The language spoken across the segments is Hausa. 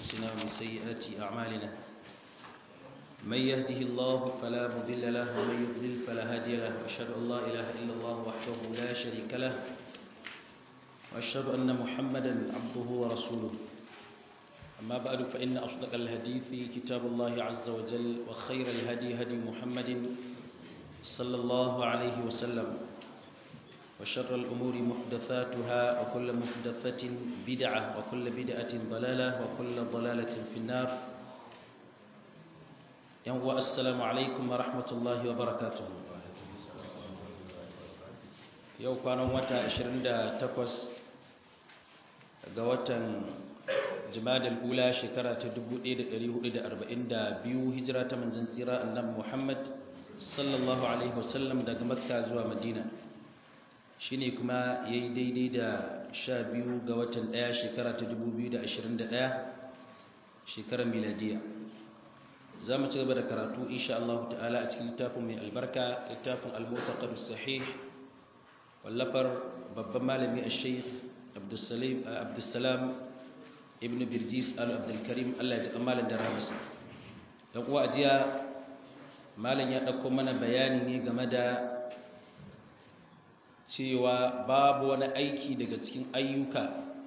أنفسنا ومن سيئات أعمالنا من يهده الله فلا مضل له ومن يضلل فلا هادي له وأشهد أن لا إله إلا الله وحده لا شريك له وأشهد أن محمدا عبده ورسوله أما بعد فإن أصدق الحديث كتاب الله عز وجل وخير الهدي هدي محمد صلى الله عليه وسلم وشر الأمور محدثاتها وكل محدثة بدعة وكل بدعة ضلالة وكل ضلالة في النار ينوى السلام عليكم ورحمة الله وبركاته yau kwanan wata 28 ga watan jimadal ula shekara ta 1442 hijira ta manzon tsira annabi Muhammad sallallahu alaihi wasallam daga Makka zuwa Madina shine kuma yayi daidai da 12 ga watan 1 shekara ta 2021 shekarar miladiya za mu ci gaba da karatu insha Allah ta'ala a cikin littafin mai albarka littafin al-mu'taqad sahih wallafar babban malami al-sheikh abdussalam ibn birjis al-abdulkarim Allah ya ji malam da rahmasa dan uwa ajiya malam ya dauko mana bayani ne game da cewa babu wani aiki daga cikin ayyuka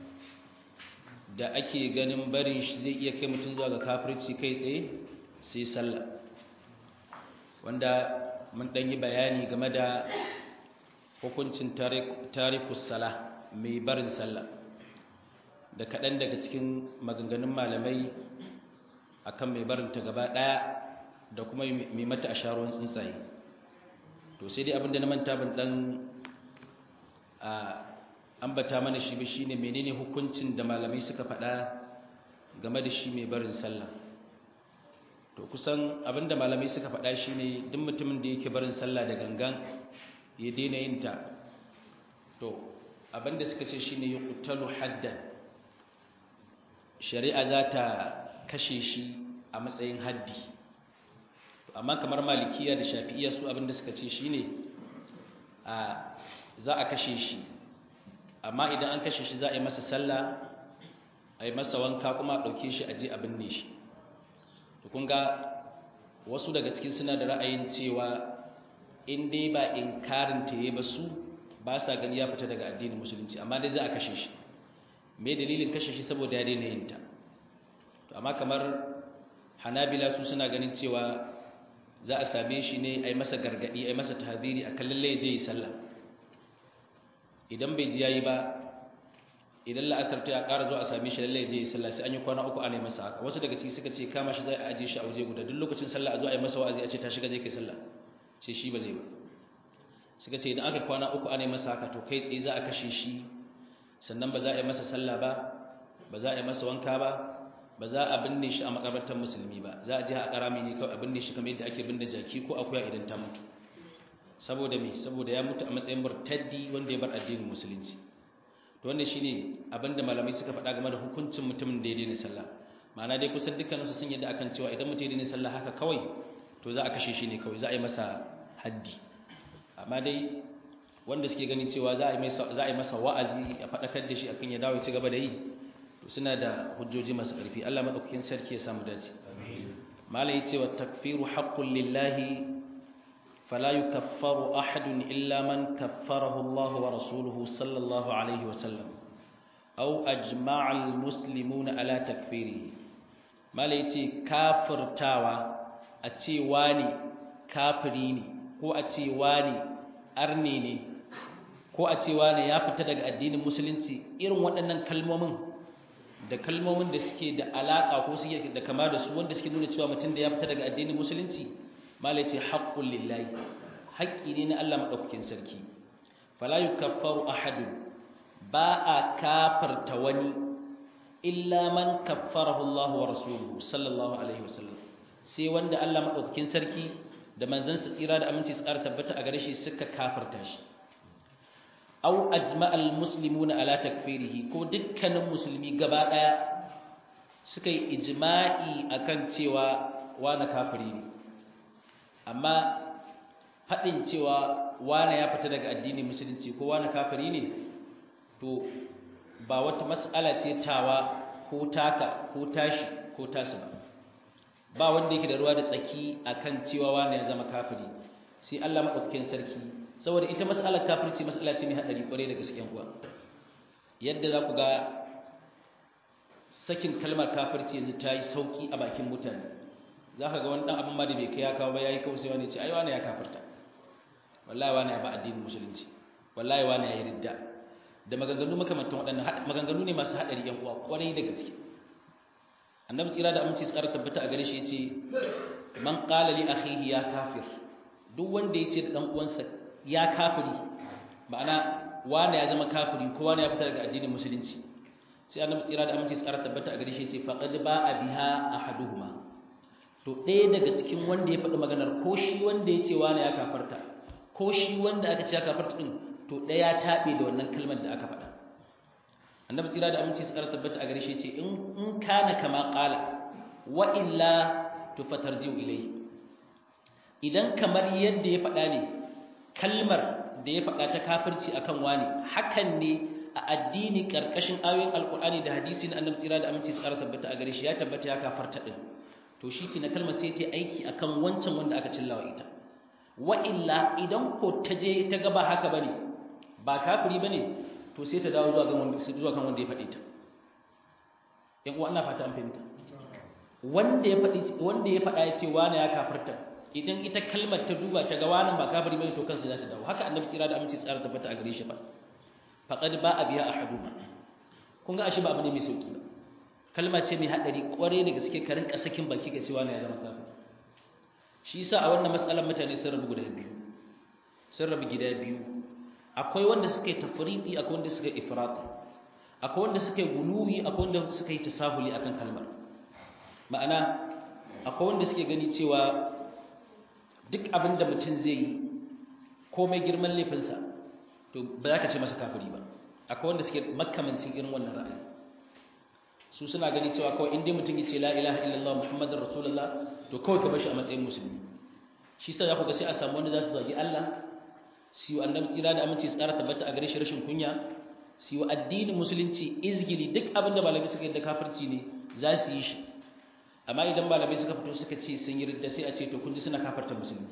da ake ganin barin shi zai iya kai mutum zuwa ga kafirci kai tsaye sai sallah wanda mun dan yi bayani game da hukuncin tarikus sala mai barin sallah da kaɗan daga cikin maganganun malamai akan mai barin ta gaba ɗaya da kuma mai mata a sharuwan tsuntsaye to sai dai abinda na manta ban ɗan ambata mana shi ba shine menene hukuncin da malamai suka faɗa game da shi mai barin sallah to kusan abinda malamai suka faɗa shine duk mutumin da yake barin sallah da gangan ya daina yin ta to abinda suka ce shine yuqtalu haddan shari'a za ta kashe shi a matsayin haddi amma kamar malikiya da shafi'iya su abinda suka ce shine a za a kashe shi amma idan an kashe shi za a yi masa sallah a yi masa wanka kuma a ɗauke shi a je a binne shi to kun ga wasu daga cikin suna da ra'ayin cewa in dai ba inkarin ta yi ba su ba sa gani ya fita daga addinin musulunci amma dai za a kashe shi me dalilin kashe shi saboda ya daina yin ta to amma kamar hanabila su suna ganin cewa za a same shi ne a yi masa gargadi a yi masa tahadiri a kan lalle je yi sallah idan bai ji yayi ba idan la'asar ta ya ƙara zuwa a same shi lalle je yi sallah sai an yi kwana uku ana yi masa haka wasu daga ciki suka ce kama shi zai a aje shi a waje guda duk lokacin sallah a zo a yi masa wa'azi a ce ta shiga je kai sallah ce shi ba zai ba suka ce idan aka kwana uku ana yi masa haka to kai tsaye za a kashe shi sannan ba za a yi masa sallah ba ba za a yi masa wanka ba ba za a binne shi a makabartar musulmi ba za a je a karami ne kawai a binne shi kamar yadda ake binne jaki ko akuya idan ta mutu saboda me saboda ya mutu a matsayin murtaddi wanda ya bar addinin musulunci to wannan shine abinda malamai suka faɗa game da hukuncin mutumin da ya daina sallah ma'ana dai kusan dukkaninsu sun yadda akan cewa idan mutum ya daina sallah haka kawai to za a kashe shi ne kawai za a yi masa haddi amma dai wanda suke gani cewa za a yi masa wa'azi a faɗakar da shi akan ya dawo ci gaba da yi to suna da hujjoji masu ƙarfi Allah madaukakin sarki ya samu dace malai cewa takfiru haqqun lillahi fala yukaffaru ahadun illa man kaffarahu Allah wa rasuluhu sallallahu alaihi wa sallam aw ajma'a almuslimuna ala takfirihi malai ce kafirtawa a ce wani kafiri ne ko a ce wani arne ne ko a ce wani ya fita daga addinin musulunci irin waɗannan kalmomin da kalmomin da suke da alaƙa ko suke da kama da su wanda suke nuna cewa mutum da ya fita daga addinin musulunci malai ce haƙƙun lillahi haƙƙi ne na Allah maɗaukakin sarki fala yukaffaru ahadun ba a kafarta wani illa man kaffarahu Allah wa rasuluhu sallallahu alaihi wasallam sai wanda Allah maɗaukakin sarki da manzansa tsira da aminci tsara tabbata a gare shi suka kafarta shi aw ajma'al muslimuna ala takfirihi ko dukkanin musulmi gaba daya suka yi ijma'i akan cewa wani kafiri ne amma fadin cewa wani ya fita daga addinin musulunci ko wani kafiri ne to ba wata mas'ala ce tawa ko taka ko tashi ko tasu ba ba wanda yake da ruwa da tsaki akan cewa wani ya zama kafiri sai Allah madaukakin sarki saboda ita mas'alar kafirci mas'ala ce mai hadari kware da gaskiyan uwa yadda za ku ga sakin kalmar kafirci yanzu ta yi sauki a bakin mutane za ka ga wani ɗan abin ma da bai kai ya kawo ba ya yi kawai sai wani ce ai wani ya kafirta wallahi wani ya ba addinin musulunci wallahi wani ya yi ridda da maganganu makamantan waɗannan maganganu ne masu haɗari yan uwa kwarai da gaske annabi tsira da aminci tsara tabbata a gare shi yace man qala li akhihi ya kafir duk wanda yace da dan uwansa ya kafiri ma'ana wani ya zama kafiri ko wani ya fita daga addinin musulunci sai annabi tsira da aminci tsara tabbata a gare shi yace faqad ba'a biha ahaduhuma to ɗaya daga cikin wanda ya faɗi maganar ko shi wanda yace wani ya kafarta ko shi wanda aka ce ya kafarta din to ɗaya taɓe da wannan kalmar da aka faɗa annabi tsira da aminci tsara tabbata a gare shi yace in in kana kama qala wa illa tufatarjiu ilayhi idan kamar yadda ya faɗa ne kalmar da ya faɗa ta kafirci akan wani hakan ne a addini karkashin ayoyin alkur'ani da hadisi na annabi tsira da aminci tsara tabbata a gare shi ya tabbata ya kafarta din to shi na kalmar sai ta aiki akan wancan wanda aka cillawa ita wa illa idan ko ta je ta gaba haka bane ba kafiri bane to sai ta dawo zuwa ga wanda zuwa kan wanda ya faɗi ta yan uwa ina fata an fahimta wanda ya faɗi wanda ya faɗa ya ce wani ya kafirta idan ita kalmar ta duba ta ga wani ba kafiri bane to kansa za ta dawo haka annabi tsira da aminci tsara tabbata a gare shi ba faqad ba'a biya ahaduma kun ga ashe ba abu ne mai sauki ba kalma ce mai hadari kware da gaske ka rinka sakin baki ga cewa ne ya zama kafir shi yasa a wannan matsalar mutane sun rabu guda biyu sun rabu gida biyu akwai wanda suka yi tafriqi akwai wanda suka yi ifrat akwai wanda suka yi guluwi akwai wanda suka yi tasahuli akan kalmar ma'ana akwai wanda suke gani cewa duk abin da mutum zai yi komai girman laifinsa to ba za ka ce masa kafiri ba akwai wanda suke makamancin irin wannan ra'ayi su suna gani cewa kawai inda mutum ya ce la ilaha illallah muhammadar rasulullah to kawai ka bashi a matsayin musulmi shi sa za ku ga sai a samu wanda za su zagi Allah su yi annabi tsira da aminci tsara tabbata a gare shi rashin kunya su yi addinin musulunci izgili duk abin da malamai suka yi da kafirci ne za su yi shi amma idan malamai suka fito suka ce sun yi ridda sai a ce to kun ji suna kafarta musulmi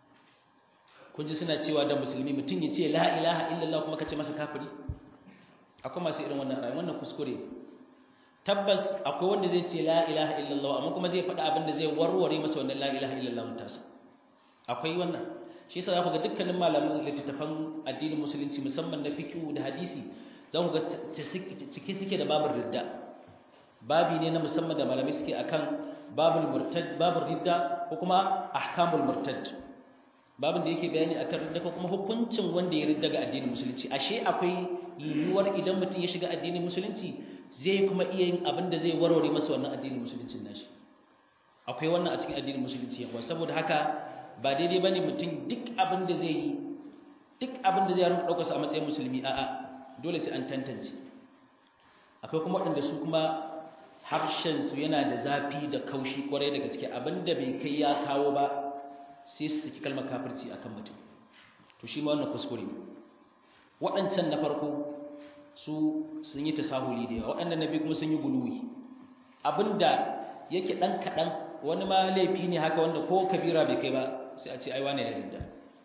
kun ji suna cewa da musulmi mutum ya ce la ilaha illallah kuma ka ce masa kafiri akwai masu irin wannan rayuwa wannan kuskure tabbas akwai wanda zai ce la ilaha illallah amma kuma zai faɗa abin da zai warware masa wannan la ilaha illallah mutasa akwai wannan shi yasa za ku ga dukkanin malaman littattafan addinin musulunci musamman na fiqh da hadisi za ku ga cike suke da babur ridda babi ne na musamman da malamai suke akan babul murtad babur ridda ko kuma ahkamul murtad babin da yake bayani akan ridda ko kuma hukuncin wanda ya ridda ga addinin musulunci ashe akwai yiwuwar idan mutum ya shiga addinin musulunci zai kuma iya yin abin da zai warware masa wannan addinin musuluncin nashi akwai wannan a cikin addinin musulunci yawa saboda haka ba daidai bane mutum duk abin da zai yi duk abin da zai rinka daukar sa a matsayin musulmi a'a dole sai an tantance akwai kuma waɗanda su kuma harshen su yana da zafi da kaushi kwarai da gaske abinda bai kai ya kawo ba sai su saki kalmar kafirci akan mutum to shi ma wannan kuskure ne waɗancan na farko su sun yi tasahuli da yawa waɗannan na biyu kuma sun yi guluwi abinda yake ɗan kaɗan wani ma laifi ne haka wanda ko kabira bai kai ba sai a ce ai wane ya rinda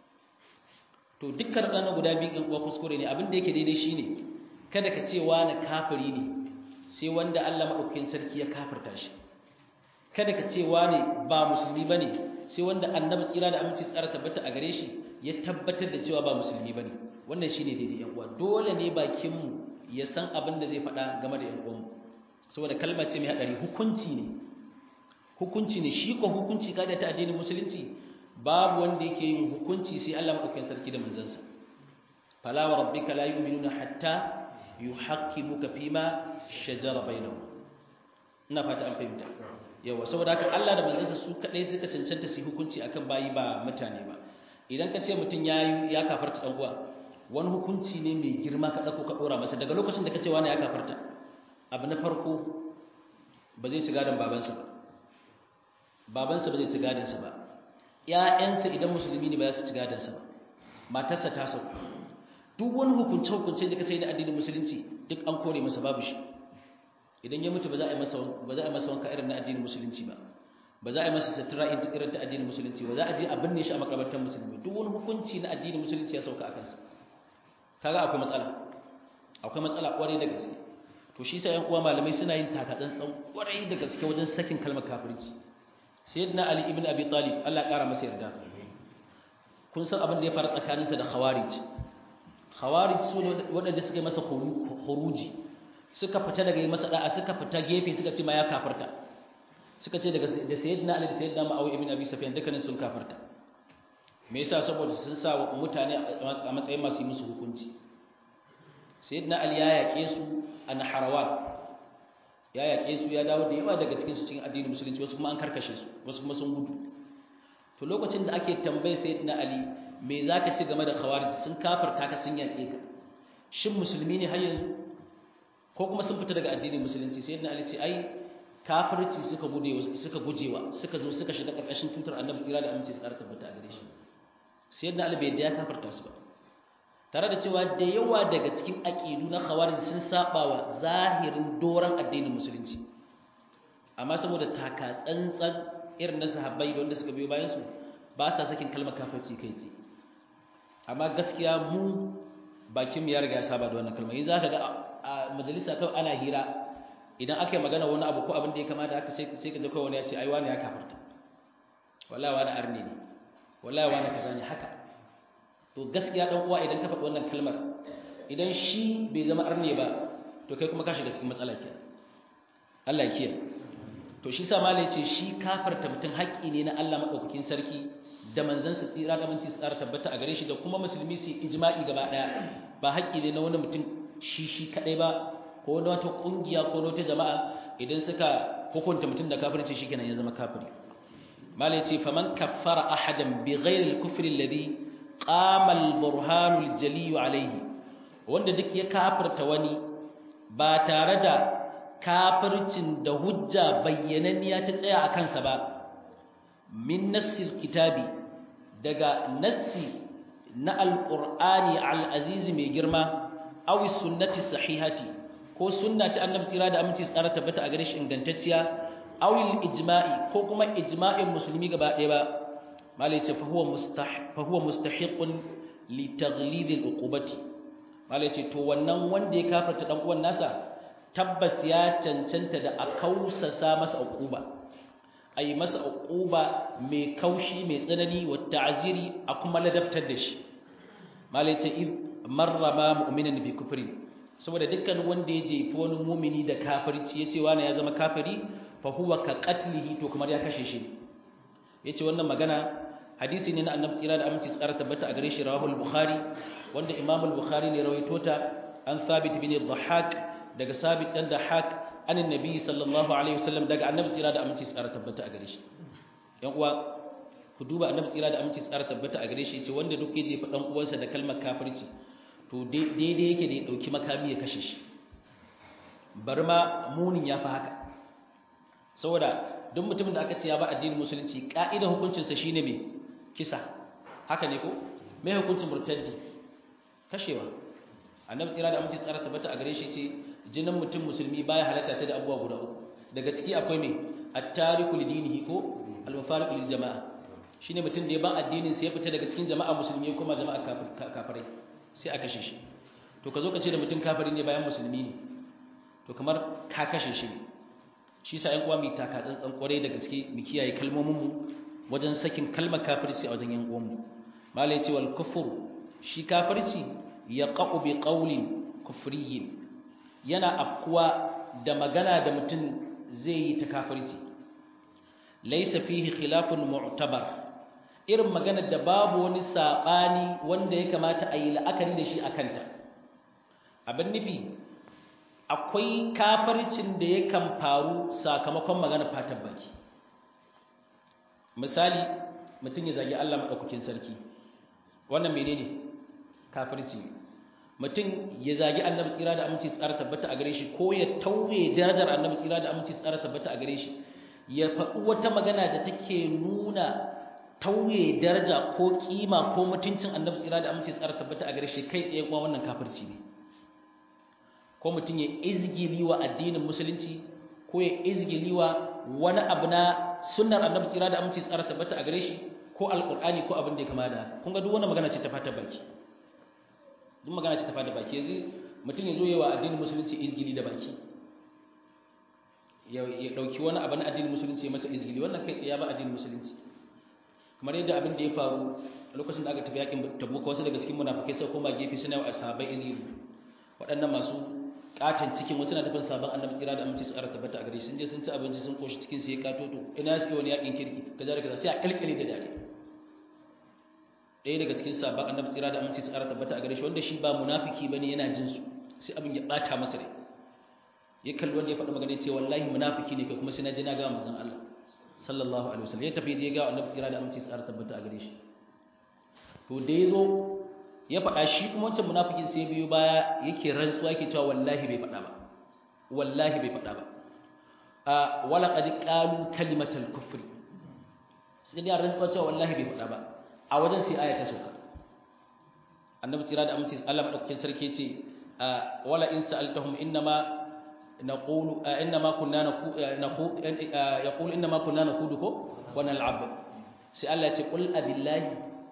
to dukkan ɗan guda biyu ɗan uwa kuskure ne abinda yake daidai shine kada ka ce wani kafiri ne sai wanda Allah maɗaukakin sarki ya kafirta shi kada ka ce wani ba musulmi bane sai wanda annabi tsira da aminci tsara tabbata a gare shi ya tabbatar da cewa ba musulmi bane wannan shine daidai yan uwa dole ne bakin mu ya san abin da zai faɗa game da yan uwan mu saboda kalma ce mai hadari hukunci ne hukunci ne shi ko hukunci kada ta addinin musulunci babu wanda yake yin hukunci sai Allah madaukakin sarki da manzansa fala wa rabbika la yu'minuna hatta yuhaqqimuka fima shajara bainahum ina fata an fahimta yawa saboda haka Allah da manzansa su kadai suka cancanta su hukunci akan bayi ba mutane ba idan ka ce mutum ya ya kafarta dan uwa wani hukunci ne mai girma ka dauko ka dora masa daga lokacin da ka ce wani ya kafarta abu na farko ba zai ci gadon babansa ba babansa ba zai ci gadonsa ba ƴaƴansa idan musulmi ne ba za su ci gadonsa ba matarsa ta sauka duk wani hukunce hukunce da ka sai na addinin musulunci duk an kore masa babu shi idan ya mutu ba za a yi masa ba za a yi masa wanka irin na addinin musulunci ba ba za a yi masa sutura irin ta addinin musulunci ba za a je a binne shi a makabartar musulmi duk wani hukunci na addinin musulunci ya sauka a kansa kaga akwai matsala akwai matsala kwarai da gaske to shi sai yan uwa malamai suna yin takatsantsan kwarai da gaske wajen sakin kalmar kafirci sayyidina ali ibn abi talib Allah ya kara masa yarda kun san abin da ya faru tsakaninsa da khawarij khawarij su waɗanda suka yi masa khuruji suka fita daga yi masa da'a suka fita gefe suka ce ma ya kafarta suka ce daga da sayyidina ali da sayyidina ma'awi ibn abi sufyan dukkanin sun kafarta me yasa saboda sun sa wa mutane a matsayin masu yi musu hukunci sayyidina ali ya yaƙe su a naharawan ya yaƙe su ya dawo da yawa daga cikin su cikin addinin musulunci wasu kuma an karkashe su wasu kuma sun gudu to lokacin da ake tambaye sayyidina ali me zaka ci game da khawarij sun kafarta ka sun yaƙe ka shin musulmi ne har yanzu ko kuma sun fita daga addinin musulunci sayyidina ali ce ai kafirci suka gude suka gujewa suka zo suka shiga karkashin tutar annabi tsira da aminci tsara tabbata a gare shi sayyidina ali bai da ya kafarta su ba tare da cewa da yawa daga cikin aqidu na khawarij sun saba wa zahirin doran addinin musulunci amma saboda taka tsantsan irin na sahabbai da wanda suka biyo bayan su ba sa sakin kalmar kafirci kai tsaye amma gaskiya mu bakin mu ya riga ya saba da wannan kalmar yanzu zaka ga a majalisa kawai ana hira idan aka yi magana wani abu ko abin da ya kamata haka sai ka ji kawai wani ya ce ai wani ya kafarta wallahi wani arni ne wallahi wani kaza ne haka to gaskiya dan uwa idan ka faɗi wannan kalmar idan shi bai zama arni ba to kai kuma ka shiga cikin matsala ke Allah ya kiyaye to shi sa malai ce shi kafarta mutum haƙƙi ne na Allah madaukakin sarki da manzon sa tsira da minci tsara tabbata a gare shi da kuma musulmi su ijma'i gaba daya ba haƙƙi ne na wani mutum shi shi kadai ba ko na wata kungiya ko na wata jama'a idan suka hukunta mutum da kafirci shikenan ya zama kafiri malai ce faman kaffara ahadan bi ghairi al-kufri alladhi qama al-burhan al-jali alayhi wanda duk ya kafirta wani ba tare da kafircin da hujja bayyananniya ta tsaya a kansa ba min nassil kitabi daga nassi na alqur'ani al-aziz mai girma aw sunnati sahihati ko sunna ta annabi tsira da aminci tsara tabbata a gare shi ingantacciya awil ijma'i ko kuma ijma'in musulmi gaba ɗaya ba malai ce fa huwa mustah fa huwa mustahiqun li taghlid al uqubati malai ce to wannan wanda ya kafarta dan uwan nasa tabbas ya cancanta da a kausasa masa uquba ayi masa uquba mai kaushi mai tsanani wa ta'ziri a kuma ladabtar da shi malai ce id marrama mu'minan bi kufrin saboda dukkan wanda ya jefi wani mumini da kafirci yace wani ya zama kafiri fa huwa ka qatlihi to kamar ya kashe shi yace wannan magana hadisi ne na annabi tsira da aminci tsara tabbata a gare shi rawahu al-bukhari wanda imam al-bukhari ne rawaito ta an thabit bin dhahak daga sabit dan dhahak an annabi sallallahu alaihi wasallam daga annabi tsira da aminci tsara tabbata a gare shi yan uwa ku duba annabi tsira da aminci tsara tabbata a gare shi yace wanda duk ya jefa dan uwansa da kalmar kafirci to daidai yake da ya ɗauki makami ya kashe shi bari ma munin ya fi haka saboda duk mutumin da aka ce ya ba addinin musulunci ƙa'idar hukuncinsa shine mai kisa haka ne ko mai hukuncin murtaddi kashewa annabi tsira da amince tsara tabbata a gare shi ce jinin mutum musulmi baya halatta sai da abubuwa guda uku daga ciki akwai mai at-tariku lidinihi ko al-mufariqu lil jama'a shine mutum da ya ban addinin sa ya fita daga cikin jama'a musulmi kuma jama'a kafirai sai a kashe shi to ka zo ka ce da mutum kafiri ne bayan musulmi ne to kamar ka kashe shi ne shi sa ƴan uwa mu taka tsantsan kwarai da gaske mu kiyaye kalmomin mu wajen sakin kalmar kafirci a wajen ƴan uwan mu malai ce wal kufur shi kafirci yaqa'u bi qawlin kufriyyin yana afkuwa da magana da mutum zai yi ta kafirci laysa fihi khilafun mu'tabar irin maganar da babu wani saɓani wanda ya kamata a yi la'akari da shi a kanta abin nufi akwai kafarcin da ya kan faru sakamakon maganar fatan baki misali mutum ya zagi Allah maɗaukakin sarki wannan menene kafirci mutum ya zagi annabi tsira da aminci tsara tabbata a gare shi ko ya tauye darajar annabi tsira da aminci tsara tabbata a gare shi ya faɗi wata magana da take nuna tauye daraja ko kima ko mutuncin annabi tsira da aminci tsara tabbata a gare shi kai tsaye kuma wannan kafirci ne ko mutum ya izgili wa addinin musulunci ko ya izgili wa wani abu na sunnar annabi tsira da aminci tsara tabbata a gare shi ko alqur'ani ko abin da ya kama da haka kun ga duk wannan magana ce ta fata baki duk magana ce ta fata baki yanzu mutum ya zo yawa addinin musulunci izgili da baki ya dauki wani abu na addinin musulunci masa izgili wannan kai tsaye ya ba addinin musulunci kamar yadda abin da ya faru lokacin da aka tafi yakin tabuka wasu daga cikin munafikai sai koma gefe suna wa sahabbai izgili waɗannan masu katon cikin wasu na tafin sabon annabi tsira da aminci su ara tabbata a gare sun je sun ci abinci sun koshi cikin su ya katoto ina su wani yakin kirki kaza da kaza sai a kalkale da dare ɗaya daga cikin sabon annabi tsira da aminci su ara tabbata a gare shi wanda shi ba munafiki bane yana jin su sai abin ya bata masa rai ya kalli wanda ya faɗi magana ce wallahi munafiki ne kai kuma sai na ji na ga manzon Allah sallallahu alaihi wasallam ya tafi je ga annabi tsira da aminci su ara tabbata a gare shi to da yazo ya faɗa shi kuma wancan munafikin sai biyo baya yake rantsuwa yake cewa wallahi bai faɗa ba wallahi bai faɗa ba a wala qad qalu kalimatal kufri sai da rantsuwa cewa wallahi bai faɗa ba a wajen sai aya ta sauka annabi tsira da aminci Allah madaukakin sarki yace wala in sa'altahum innama naqulu innama kunna naqulu yaqulu innama kunna naqudu ko wa nal'ab sai Allah ya ce qul abillahi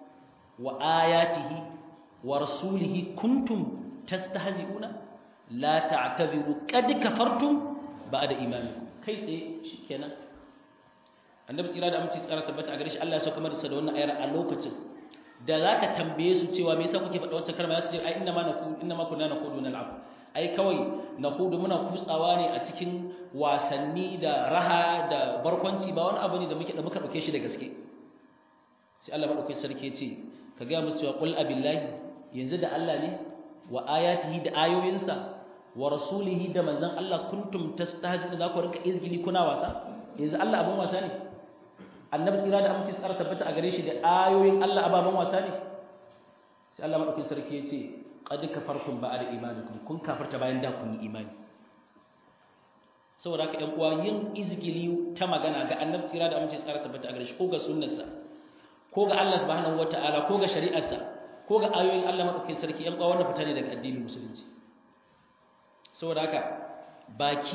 wa ayatihi wa rasulihi kuntum tastahzi'una la ta'tabiru qad kafartum ba'da imanikum kai tsaye shikenan annabi tsira da aminci tsara tabbata a gare shi Allah ya sauka masa da wannan ayar a lokacin da zaka tambaye su cewa me yasa kuke faɗa wancan kalma yasu ce ai inna ma naku inna ma kunna naqudu nal'ab ai kawai naqudu muna kutsawa ne a cikin wasanni da raha da barkwanci ba wani abu ne da muke da muka dauke shi da gaske sai Allah madaukakin sarki ya ce ka ga musu cewa qul abillahi yanzu da Allah ne wa ayatihi da ayoyinsa wa rasulihi da manzon Allah kuntum tastahzi'una za ku rinka izgili kuna wasa yanzu Allah abun wasa ne annabi tsira da aminci tsara tabbata a gare shi da ayoyin Allah ababan wasa ne sai Allah madaukakin sarki ya ce qad kafartum ba'da imanikum kun kafarta bayan da kun yi imani saboda haka ƴan uwa yin izgili ta magana ga annabi tsira da aminci tsara tabbata a gare shi ko ga sunnarsa ko ga Allah subhanahu wataala ko ga shari'arsa ko ga ayoyin Allah madaukakin sarki ƴan uwa wannan fita ne daga addinin musulunci saboda haka baki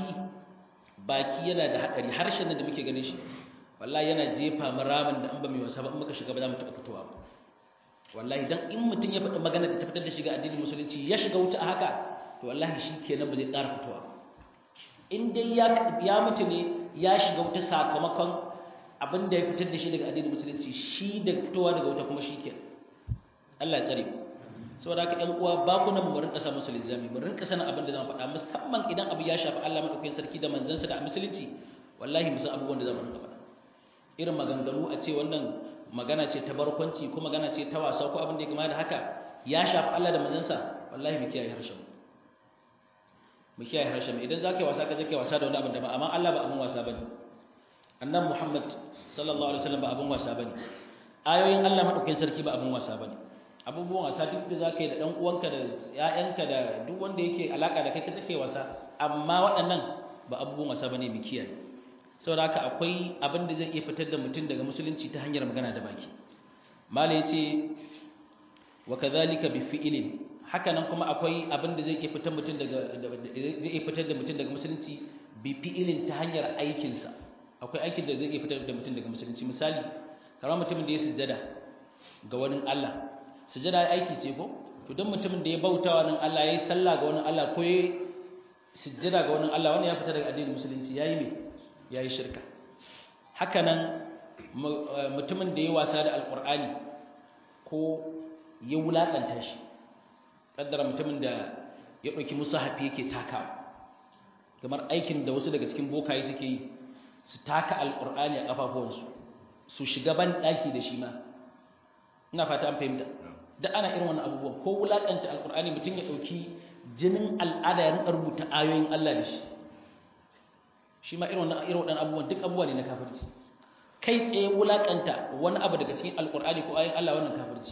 baki yana da hadari harshen da muke ganin shi wallahi yana jefa mu ramin da an ba mai wasa ba in muka shiga ba za mu taɓa fitowa ba wallahi dan in mutum ya faɗi magana da ta fitar da shiga addinin musulunci ya shiga wuta a haka to wallahi shi kenan ba zai ƙara fitowa ba in dai ya ya mutu ne ya shiga wuta sakamakon abin da ya fitar da shi daga addinin musulunci shi da fitowa daga wuta kuma shi kenan Allah ya tsare mu saboda haka ƴan uwa ba ku nan mu rinka sa musu lizami mu rinka sanin abin da zamu faɗa musamman idan abu ya shafi Allah madaukakin sarki da manzansa da musulunci wallahi mu san abubuwan da zamu rinka faɗa irin maganganu a ce wannan magana ce ta barkwanci ko magana ce ta wasa ko abin da ya kama da haka ya shafi Allah da manzansa wallahi mu kiyaye harshen mu kiyaye harshen idan zaka yi wasa ka je kai wasa da wani abin da ba amma Allah ba abin wasa bane annabi Muhammad sallallahu alaihi wasallam ba abin wasa bane ayoyin Allah madaukakin sarki ba abin wasa bane abubuwan wasa duk da zaka yi da dan uwanka da ƴaƴanka da duk wanda yake alaka da kai ka take wasa amma waɗannan ba abubuwan wasa bane mu kiyaye saboda haka akwai abin da zai iya fitar da mutum daga musulunci ta hanyar magana da baki mala yace wa kadhalika bi fi'lin haka nan kuma akwai abin da zai iya fitar mutum daga zai iya fitar da mutum daga musulunci bi fi'lin ta hanyar aikin sa akwai aikin da zai iya fitar da mutum daga musulunci misali kamar mutumin da ya sujjada ga wani Allah sujjada aiki ce ko to dan mutumin da ya bauta wa nan Allah yayi sallah ga wani Allah ko yayi sujjada ga wani Allah wannan ya fita daga addinin musulunci yayi me ya yi shirka hakanan mutumin da ya wasa da alkur'ani ko ya wulaƙanta shi ƙaddara mutumin da ya ɗauki musu hafi yake takawa kamar aikin da wasu daga cikin bokaye suke yi su taka alkur'ani a ƙafafuwansu su shiga ban ɗaki da shi ma ina fata an fahimta da ana irin wani abubuwan ko wulaƙanta alkur'ani mutum ya ɗauki jinin al'ada ya rinƙa rubuta ayoyin Allah da shi shi ma irin wannan irin waɗannan abubuwan duk abubuwa ne na kafirci kai tsaye wulakanta wani abu daga cikin alkur'ani ko ayin Allah wannan kafirci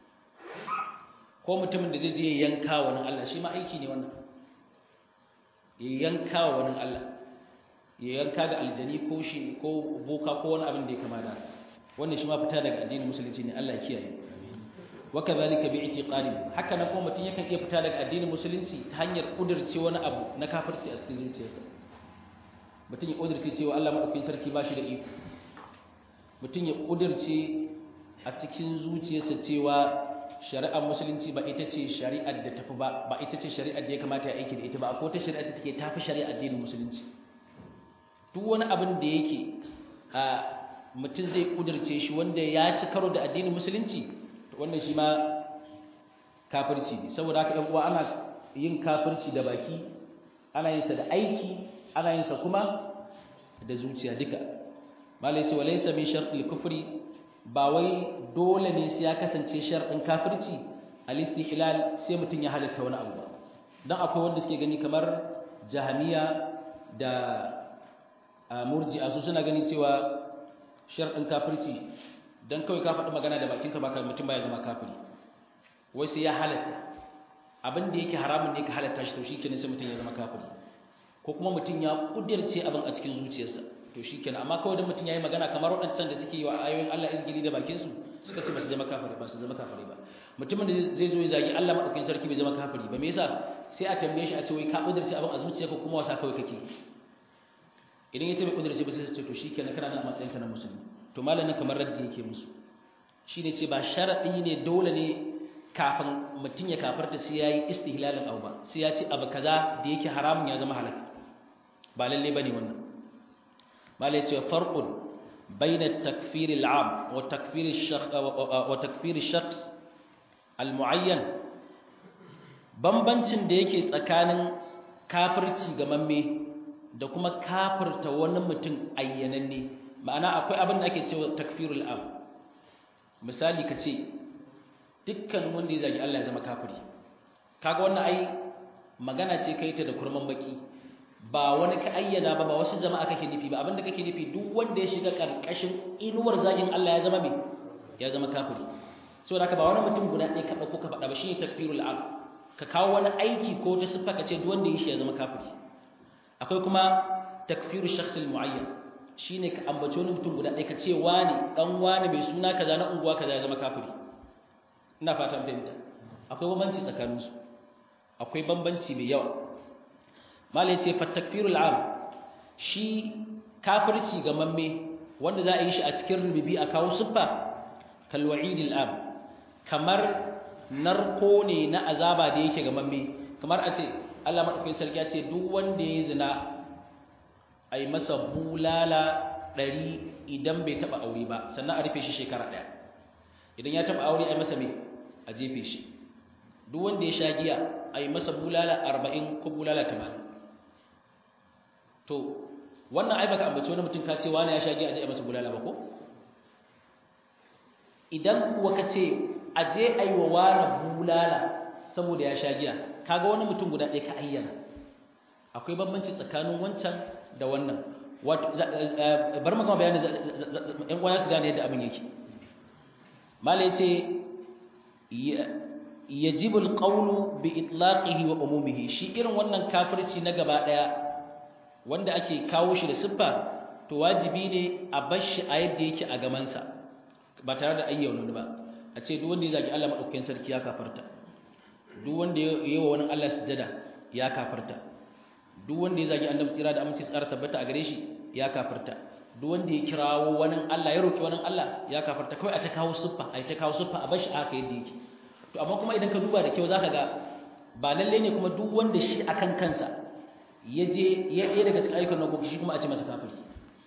ko mutumin da zai je yanka wani Allah shi ma aiki ne wannan ya yanka wani Allah ya yanka ga aljani ko shi ko boka ko wani abin da ya kama da wannan shi ma fita daga addinin musulunci ne Allah ya kiyaye wa kadhalika bi i'tiqadi haka nan kuma mutum yakan iya fita daga addinin musulunci ta hanyar kudirce wani abu na kafirci a cikin zuciyarsa mutum ya kudirce cewa Allah madaukakin sarki ba shi da iko mutum ya kudirce a cikin zuciyarsa cewa shari'ar musulunci ba ita ce shari'ar da tafi ba ba ita ce shari'ar da ya kamata ya aiki da ita ba akwai ta shari'ar da take tafi shari'ar addinin musulunci duk wani abin da yake a mutum zai kudirce shi wanda ya ci karo da addinin musulunci to wannan shi ma kafirci ne saboda haka ɗan uwa ana yin kafirci da baki ana yin sa da aiki ana yin sa kuma da zuciya duka malai ce walaysa min shartil kufri ba wai dole ne sai ya kasance sharɗin kafirci al-istihlal sai mutum ya halatta wani abu ba dan akwai wanda suke gani kamar jahamiya da murji'a su suna gani cewa sharɗin kafirci dan kawai ka faɗi magana da bakinka ba mutum baya zama kafiri wai sai ya halatta abin da yake haramun ne ka halatta shi to shikenan sai mutum ya zama kafiri ko kuma mutum ya kudirce abin a cikin zuciyarsa to shikenan amma kawai dan mutum yayi magana kamar waɗancan da suke yi wa ayoyin Allah izgili da bakin su suka ce ba su zama kafiri ba su zama kafiri ba mutumin da zai zo ya zagi Allah madaukakin sarki bai zama kafiri ba me yasa sai a tambaye shi a ce wai ka kudirce abin a zuciyarka kuma wasa kawai kake idan ya ce bai kudirce ba sai su ce to shikenan kana nan a matsayinka na musulmi to malamin kamar raddi yake musu shine ce ba sharadi ne dole ne kafin mutum ya kafarta sai yayi istihlalin abu ba sai ya ce abu kaza da yake haramun ya zama halal ba lalle bane wannan malai ce farqun bayna at-takfir al-'am wa takfir ash-shakhs wa takfir ash-shakhs al-mu'ayyan bambancin da yake tsakanin kafirci ga mamme da kuma kafirta wani mutum ayyananne ma'ana akwai abin da ake cewa takfirul am misali kace dukkan wanda ya zagi Allah ya zama kafiri kaga wannan ai magana ce kai ta da kurman baki ba wani ka ayyana ba ba wasu jama'a kake nufi ba abinda kake nufi duk wanda ya shiga karkashin inuwar zagin Allah ya zama me ya zama kafiri saboda haka ba wani mutum guda ɗaya ka dauko ka faɗa ba shine takfirul am ka kawo wani aiki ko ta siffa ka ce duk wanda ya shi ya zama kafiri akwai kuma takfiru shakhsil muayyan shine ka ambaci wani mutum guda ɗaya ka ce wani dan wani mai suna kaza na unguwa kaza ya zama kafiri ina fatan fahimta akwai bambanci tsakanin su akwai bambanci mai yawa malai ce fa takfirul am shi kafirci ga mamme wanda za a yi shi a cikin rububi a kawo siffa kal wa'idil am kamar narko ne na azaba da yake ga mamme kamar a ce Allah madaukakin sarki ya ce duk wanda ya zina a yi masa bulala ɗari idan bai taɓa aure ba sannan a rufe shi shekara ɗaya idan ya taɓa aure a yi masa mai a jefe shi duk wanda ya sha giya a yi masa bulala arba'in ko bulala tamanin to wannan ai baka ambaci wani mutum ka ce wani ya sha giya a je a masa bulala ba ko idan kuwa ka ce a je a yi wa wani bulala saboda ya sha giya kaga wani mutum guda ɗaya ka ayyana akwai bambanci tsakanin wancan da wannan bar maka bayani ɗan uwa su gane yadda abin yake mala yace yajibu alqawlu bi itlaqihi wa umumihi shi irin wannan kafirci na gaba daya wanda ake kawo shi da siffa to wajibi ne a bar shi a yadda yake a gamansa ba tare da ayyana ba a ce duk wanda ya zagi Allah madaukakin sarki ya kafarta duk wanda ya yi wa wani Allah sujada ya kafarta duk wanda ya zagi annabi tsira da aminci tsara tabbata a gare shi ya kafarta duk wanda ya kirawo wani Allah ya roki wani Allah ya kafarta kawai a ta kawo suffa a ta kawo suffa a bashi aka yadda yake to amma kuma idan ka duba da kyau zaka ga ba lalle ne kuma duk wanda shi akan kansa ya je ya ɗaya daga cikin ayyukan nagogi shi kuma a ce masa kafiri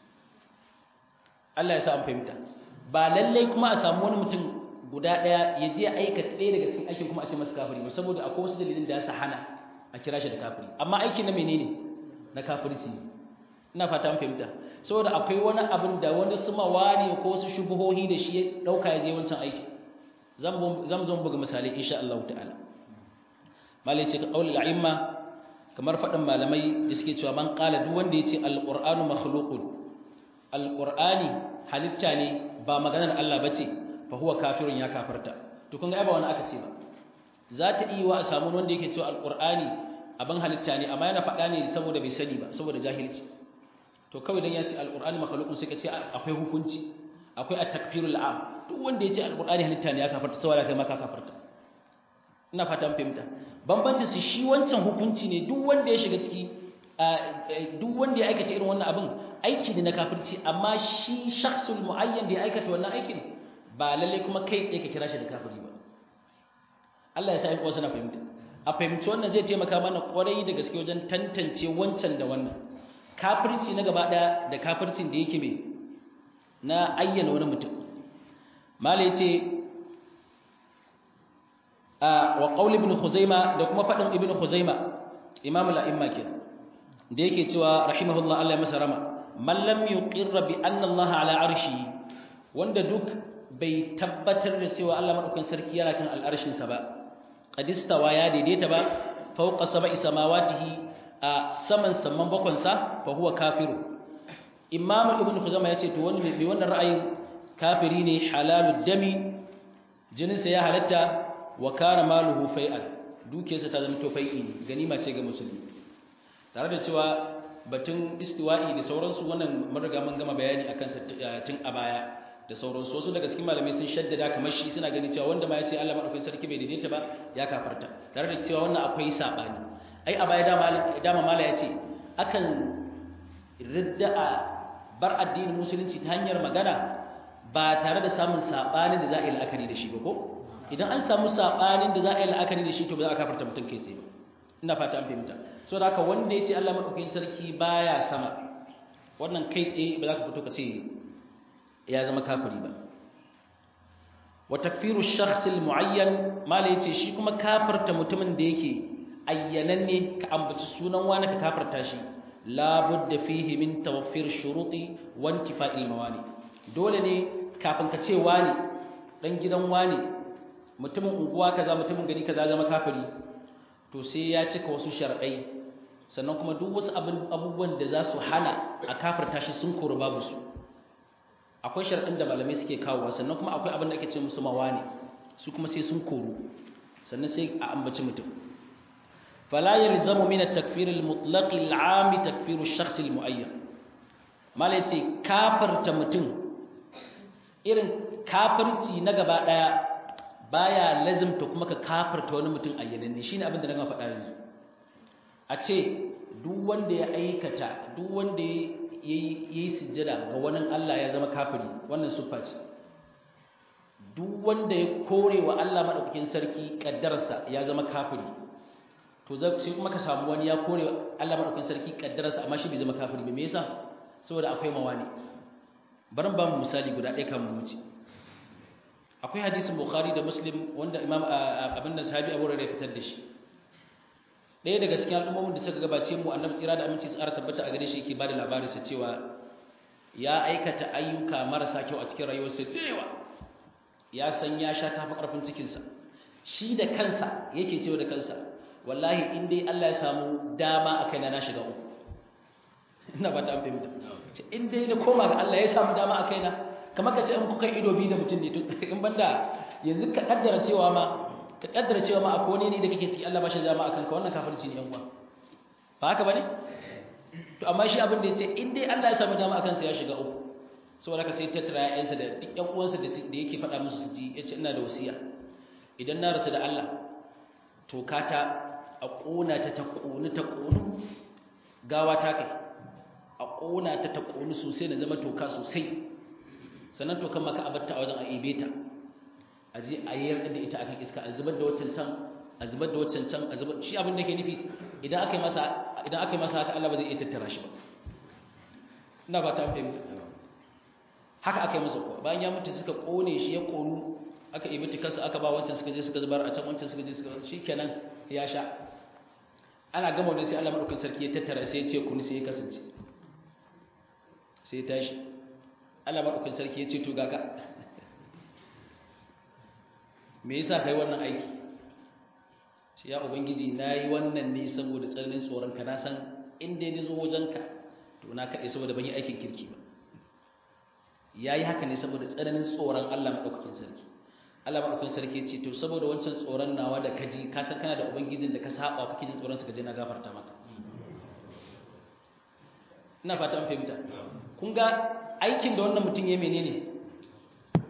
Allah ya sa an fahimta ba lalle kuma a samu wani mutum guda ɗaya ya je aikata ɗaya daga cikin aikin kuma a ce masa kafiri ba saboda akwai wasu dalilin da ya sa hana a kira shi da kafiri amma aikin na menene na kafirci ina fata an fahimta saboda akwai wani abin da wani sumawa ne ko wasu shubuhohi da shi ya dauka ya je wancan aiki zan zo buga misalai insha Allah ta'ala malai ce ka qaulul a'imma kamar fadin malamai da suke cewa man qala duk wanda yace alqur'anu makhluqun alqur'ani halitta ne ba maganar Allah bace fa huwa kafirun ya kafirta to kun ga ba wani aka ce ba za ta iya wa a samu wanda yake cewa alqur'ani abin halitta ne amma yana faɗa ne saboda bai sani ba saboda jahilci to kawai dan ya ce alqur'ani makhluqun sai ka ce akwai hukunci akwai at-takfirul am duk wanda ya ce alqur'ani halitta ne ya kafarta saboda kai ma ka kafarta ina fatan fahimta bambanci su shi wancan hukunci ne duk wanda ya shiga ciki duk wanda ya aikata irin wannan abin aiki ne na kafirci amma shi shakhsul muayyan da ya aikata wannan aikin ba lalle kuma kai tsaye ka kira shi da kafiri ba Allah ya sa ai wasu na fahimta a fahimci wannan zai taimaka mana kwarai da gaske wajen tantance wancan da wannan kafirci na gaba daya da kafircin da yake mai na ayyana wani mutum mala yace a wa qaul ibn khuzaima da kuma fadin ibn khuzaima imam al-a'imma ke da yake cewa rahimahullah Allah ya masa rama man lam yuqirra bi anna Allah ala arshi wanda duk bai tabbatar da cewa Allah madaukakin sarki yana kan al'arshin sa ba qadistawa ya daidaita ba fawqa sab'i samawatihi a saman saman bakon sa fa huwa kafiru imam ibn khuzaima yace to wani mai wannan ra'ayin kafiri ne halalud dami jininsa ya halatta wa kana maluhu fai'an dukiyarsa ta zama to fai'i ne ganima ce ga musulmi tare da cewa batun istiwa'i da sauransu wannan mun riga mun gama bayani akan sa tun a baya da sauransu wasu daga cikin malamai sun shaddada kamar shi suna ganin cewa wanda ma ya ce Allah madaukakin sarki bai daidaita ba ya kafarta tare da cewa wannan akwai sabani ai a baya dama dama mala ya ce akan ridda'a bar addinin musulunci ta hanyar magana ba tare da samun sabanin da za a yi la'akari da shi ba ko idan an samu sabanin da za a yi la'akari da shi to ba za a kafarta mutum kai tsaye ba ina fata an fahimta so da haka wanda ya ce Allah madaukakin sarki baya sama wannan kai tsaye ba za ka fito ka ce ya zama kafiri ba wa takfiru shakhs almuayyan mala yace shi kuma kafirta mutumin da yake ayyananne ka ambaci sunan wani ka kafirta shi la budda fihi min tawaffir shuruti wa intifa'il mawani dole ne kafin ka ce wani dan gidan wani mutumin unguwa kaza mutumin gari kaza zama kafiri to sai ya cika wasu shar'ai sannan kuma duk wasu abubuwan da za su hana a kafirta shi sun kori babu su akwai shar'in da malamai suke kawowa sannan kuma akwai abin da ake ce musu mawani su kuma sai sun koru sannan sai a ambaci mutum fala yalzamu min at-takfir al-mutlaq al-'am takfir ash-shakhs al-mu'ayyan malai ce kafirta mutum irin kafirci na gaba daya baya lazimta kuma ka kafirta wani mutum ayyananne shine abin da na faɗa yanzu a ce duk wanda ya aikata duk wanda ya yi sujjada ga wani Allah ya zama kafiri wannan siffa ce duk wanda ya kore wa Allah madaukakin sarki kaddararsa ya zama kafiri to sai kuma ka samu wani ya kore wa Allah madaukakin sarki kaddararsa amma shi bai zama kafiri ba me yasa saboda akwai mawani barin ba mu misali guda ɗaya kan mu wuce akwai hadisin bukhari da muslim wanda imam abin da sahabi abu rarrai fitar da shi ɗaya daga cikin al'ummomin da suka gabace mu annabi tsira da aminci tsara tabbata a gare shi yake bada labarin sa cewa ya aikata ayyuka marasa kyau a cikin rayuwarsa da yawa ya san ya sha tafi karfin cikin sa shi da kansa yake cewa da kansa wallahi in dai Allah ya samu dama a kaina na shiga uku ina ba ta an fahimta in dai na koma ga Allah ya samu dama a kaina kamar ka ce in kuka ido biyu da mutum ne in banda yanzu ka kaddara cewa ma ka kaddara cewa ma akwai wani ne da kake ciki Allah ba shi dama akan ka wannan kafirci ne yan uwa ba haka bane to amma shi abin da yace in dai Allah ya samu dama akan sa ya shiga uku saboda ka sai tattara ƴaƴansa da duk ƴan uwansa da da yake faɗa musu su ji yace ina da wasiya idan na rasu da Allah to kata a ƙona ta ta ƙoni ta ƙonu gawa ta kai a ƙona ta ta ƙonu sosai na zama toka sosai sannan to kan maka abatta a wajen a ibe ta a je a yi da ita akan iska a zubar da waccan can a zubar da waccan can a zubar shi abin da ke nufi idan aka yi masa idan aka yi masa haka Allah ba zai iya tattara shi ba ina ba ta fahimta haka aka yi masa kuwa bayan ya mutu suka kone shi ya konu aka ibi tikarsa aka ba wancan suka je suka zubar a can wancan suka je suka shi kenan ya sha ana gama wani sai Allah madaukakin sarki ya tattara sai ya ce kunu sai ya kasance sai ya tashi Allah maɗaukin sarki ya ce to gaga me yasa kai wannan aiki ce ya ubangiji nayi wannan ne saboda tsananin tsoron ka na san in dai ni zo wajenka to na kaɗai saboda ban yi aikin kirki ba yayi haka ne saboda tsananin tsoron Allah maɗaukakin sarki Allah maɗaukakin sarki ya ce to saboda wancan tsoron nawa da kaji ka san kana da ubangijin da ka saba kake jin tsoron sa kaje na gafarta maka ina fata an fahimta kun ga aikin da wannan mutum ya menene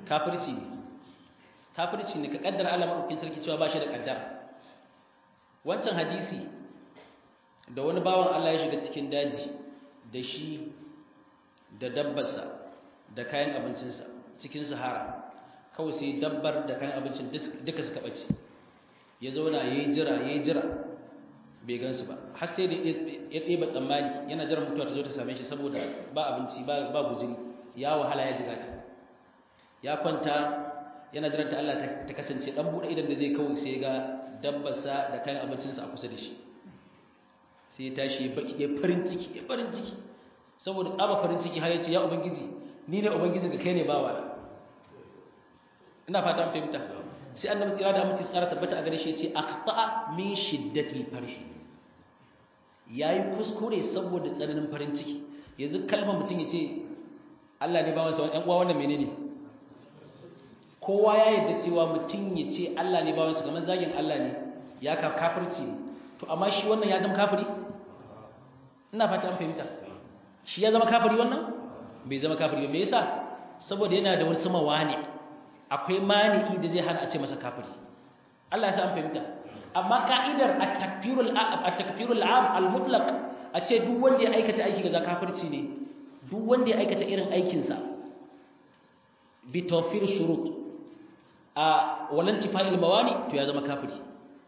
kafirci ne kafirci ne ka kaddara Allah madaukakin sarki cewa ba shi da kaddara wancan hadisi da wani bawan Allah ya shiga cikin daji da shi da dabbarsa da kayan abincinsa cikin sahara kawai sai dabbar da kayan abincin duka suka ɓace ya zauna ya yi jira ya yi jira bai gansu ba har sai da ya ɗeba tsammani yana jiran mutuwa ta zo ta same shi saboda ba abinci ba guziri ya wahala ya jiga ta ya kwanta yana jiranta Allah ta kasance ɗan buɗe idan da zai kawai sai ga dabbarsa da kayan abincinsa a kusa da shi sai ya tashi ya farin ciki ya farin ciki saboda tsaba farin ciki har ya ce ya ubangiji ni ne ubangiji ga kai ne bawa ina fata an fahimta sai annabi tsira da amince tsara tabbata a gare shi ya ce aqta'a min shiddatil farh yayi kuskure saboda tsananin farin ciki yanzu kalmar mutum ya ce Allah ne bawansa wani uwa wannan menene kowa ya yarda cewa mutum ya ce Allah ne bawansa kamar zagin Allah ne ya ka kafirci ne to amma shi wannan ya zama kafiri ina fata an fahimta shi ya zama kafiri wannan bai zama kafiri ba me yasa saboda yana da wasu mawani akwai mani'i da zai hana a ce masa kafiri Allah ya sa an fahimta amma ka'idar at-takfirul at-takfirul 'am al-mutlaq a ce duk wanda ya aikata aiki ga kafirci ne duk wanda ya aikata irin aikin sa bi tawfir shurut a walan tifa'il mawani to ya zama kafiri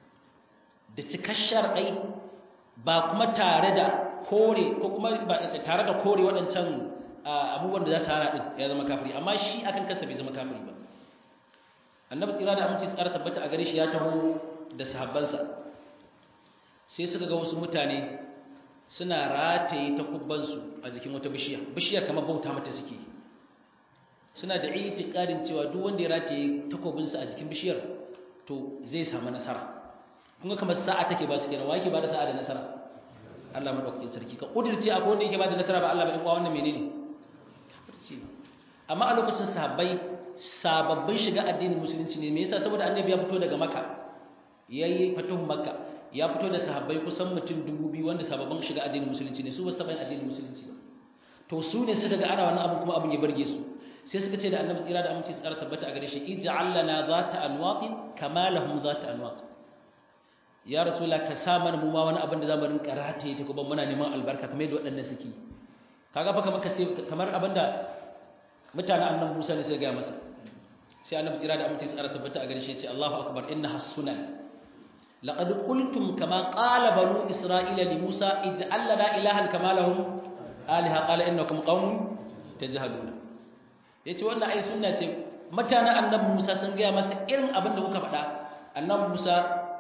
da cikashar ai ba kuma tare da kore ko kuma tare da kore waɗancan abubuwan da za su hana ɗin ya zama kafiri amma shi akan kansa bai zama kafiri ba annabi tsira da aminci tsara tabbata a gare shi ya taho da sahabbansa sai suka ga wasu mutane suna rataye takubbansu a jikin wata bishiya bishiyar kamar bauta mata suke suna da itiqadin cewa duk wanda ya rataye takobinsa a jikin bishiyar to zai samu nasara kun ga kamar sa'a take ba su kenan wa yake ba da sa'a da nasara Allah madaukakin sarki ka kudirce akwai wanda yake ba da nasara ba Allah ba in kwa wannan menene kafirci ne amma a lokacin sahabbai sababbin shiga addinin musulunci ne me yasa saboda annabi ya fito daga makka yayi fatuhun makka ya fito da sahabbai kusan mutum 2000 wanda sababbin shiga addinin musulunci ne su ba su taba yin addinin musulunci ba to su ne suka ga ana wannan abu kuma abin ya barge su sai suka ce da annabi tsira da aminci tsara tabbata a gare shi ij'al lana zata anwaqin kama lahum zata anwaq ya rasula ka sa mana mu ma wani abin da zamu rinka rataye ta kuma muna neman albarka kamar yadda waɗannan suke kaga fa kamar kace kamar abinda mutanen annabi Musa ne sai ga masa sai annabi tsira da aminci tsara tabbata a gare shi ya ce Allahu akbar inna hasunan laqad qultum kama qala banu isra'ila li Musa ij'al lana ilahan kama lahum aliha qala innakum qaumun tajhaluna yace wannan ai sunna ce mutanen annabi Musa sun ga masa irin abin da kuka faɗa annabi Musa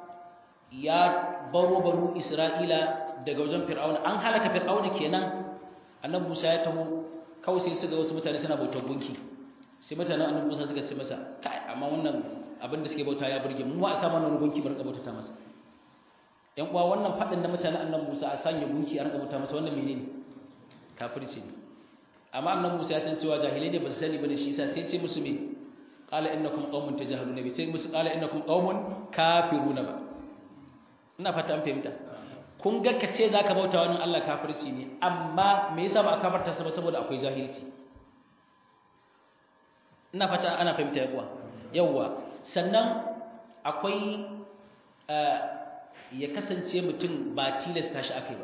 ya baro banu Isra'ila daga wajen Fir'auna an halaka Fir'auna kenan annabi Musa ya taho kawai sai su ga wasu mutane suna bautar gunki sai mutanen annabi Musa suka ce masa kai amma wannan abin da suke bauta ya burge mu a sa mana gunki bar bauta ta masa yan uwa wannan fadin da mutanen annabi Musa a sanya gunki a bauta masa wannan menene kafirci ne amma annabi Musa ya san cewa jahilai ne ba su sani bane shi yasa sai ce musu me qala innakum qaumun tajhaluna bi sai musu qala innakum qaumun kafiruna ba ina fata an fahimta kun ga ka ce zaka bauta wani Allah kafirci ne amma me yasa ba a kafarta sa ba saboda akwai jahilci ina fata ana fahimta yawa yawa sannan akwai ya kasance mutum ba tilasta shi akai ba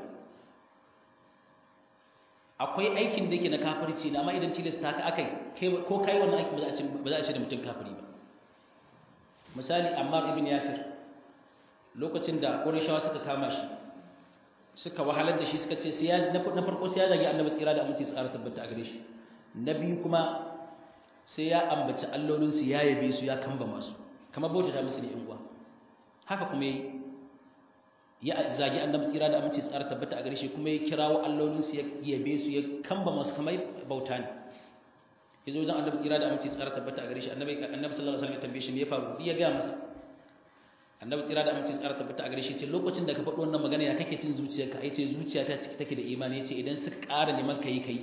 akwai aikin da yake na kafirci na amma idan tilasta ka akai ko kai wannan aikin ba za a ce ba za a ce da mutum kafiri ba misali Ammar ibn Yasir lokacin da Qurayshawa suka kama shi suka wahalar da shi suka ce sai ya na farko sai ya zagi Annabi tsira da aminci tsara tabbata a gare shi na biyu kuma sai ya ambaci allolin su ya yabe su ya kamba masu kamar bauta ta musu ne in uwa haka kuma yayi ya zagi Annabi tsira da aminci tsara tabbata a gare shi kuma ya kirawo allolin su ya yabe su ya kamba masu kamar bauta ne yazo wajen Annabi tsira da aminci tsara tabbata a gare shi Annabi Annabi sallallahu alaihi wasallam ya tambaye shi me ya faru ya ga masa annabi tsira da aminci tsara tabbata a gare shi ce lokacin da ka faɗi wannan magana ya kake cin zuciyarka ai ce zuciyata ciki take da imani yace idan suka ƙara neman kai kai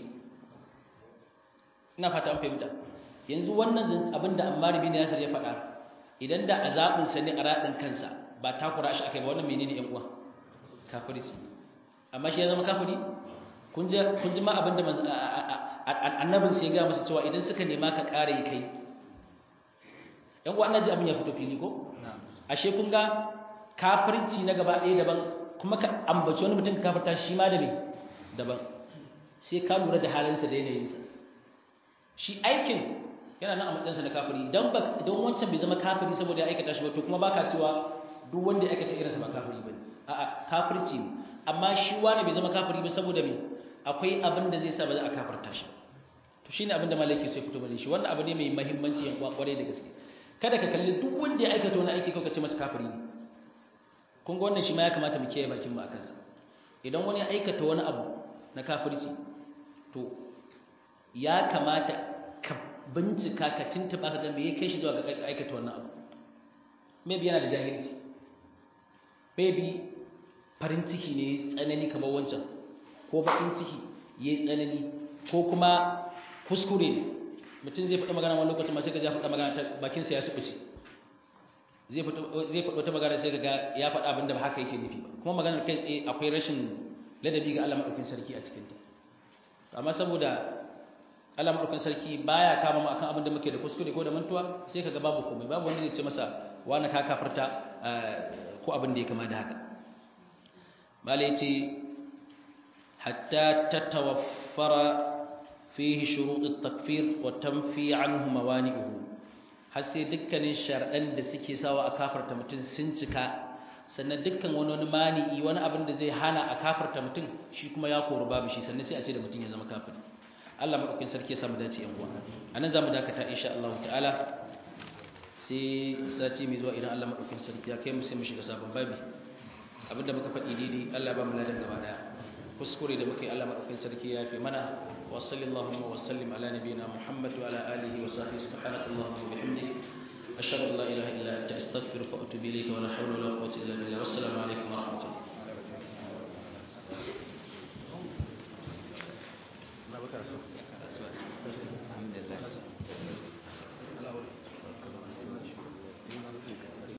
ina fata an fahimta yanzu wannan abin da Ammar bin Yasir ya faɗa idan da azabin sa ne a radin kansa ba takura shi akai ba wannan menene yan uwa kafirci amma shi ya zama kafiri kun ji kun ji ma abin da annabin sai ya ga musu cewa idan suka nema ka ƙara yi kai yan uwa ji abin ya fito fili ko ashe kun ga kafirci na gaba ɗaya daban kuma ka ambaci wani mutum ka kafirta shi ma da me daban sai ka lura da halinsa da yanayinsa shi aikin yana nan a matsayinsa na kafiri don don wancan bai zama kafiri saboda ya aikata shi ba to kuma baka cewa duk wanda ya aikata irinsa ba kafiri ba a'a kafirci ne amma shi wani bai zama kafiri ba saboda me akwai abin da zai sa ba za a kafirta shi to shine abin da malaki sai fito bane shi wannan abu ne mai muhimmanci yan kwarai da gaske kada ka kalli duk wanda ya aikata wani aiki ko ka ce masa kafiri ne kun ga wannan shi ma ya kamata mu kiyaye bakin mu akan sa idan wani ya aikata wani abu na kafirci to ya kamata ka bincika ka tuntuba ka ga me ya kai shi zuwa ga aikata wannan abu maybe yana da jahilci maybe farin ciki ne tsanani kamar wancan ko bakin ciki yayi tsanani ko kuma kuskure ne mutum zai faɗa magana wani lokacin ma sai ka ja faɗa magana ta bakin sa ya subuce zai faɗo zai faɗo ta magana sai ka ga ya faɗa abin da ba haka yake nufi ba kuma maganar kai tsaye akwai rashin ladabi ga Allah madaukakin sarki a cikin ta amma saboda Allah madaukakin sarki baya kama mu akan abin da muke da kuskure ko da mantuwa sai ka ga babu komai babu wanda zai ce masa wani ka kafarta ko abin da ya kama da haka bala yace hatta tatawaffara fihi shurut at-takfir wa tanfi anhu mawani'uhu har sai dukkanin shar'an da suke sawa a kafarta mutum sun cika sannan dukkan wani wani mani'i wani abin da zai hana a kafarta mutum shi kuma ya koru babu shi sannan sai a ce da mutum ya zama kafiri Allah madaukakin sarki ya samu dace yan uwa anan zamu dakata insha Allah ta'ala sai sati mai zuwa idan Allah madaukakin sarki ya kai mu sai mu shiga sabon babi abinda muka faɗi daidai Allah ba mu ladan gaba daya kuskure da muka yi Allah madaukakin sarki ya fi mana wa sallallahu wa sallim ala nabiyyina Muhammad wa ala alihi wa sahbihi subhanakallahumma wa bihamdik ashhadu an la ilaha illa anta astaghfiruka wa atubu ilayka wa la hawla wa la quwwata illa billah wassalamu alaikum wa rahmatullahi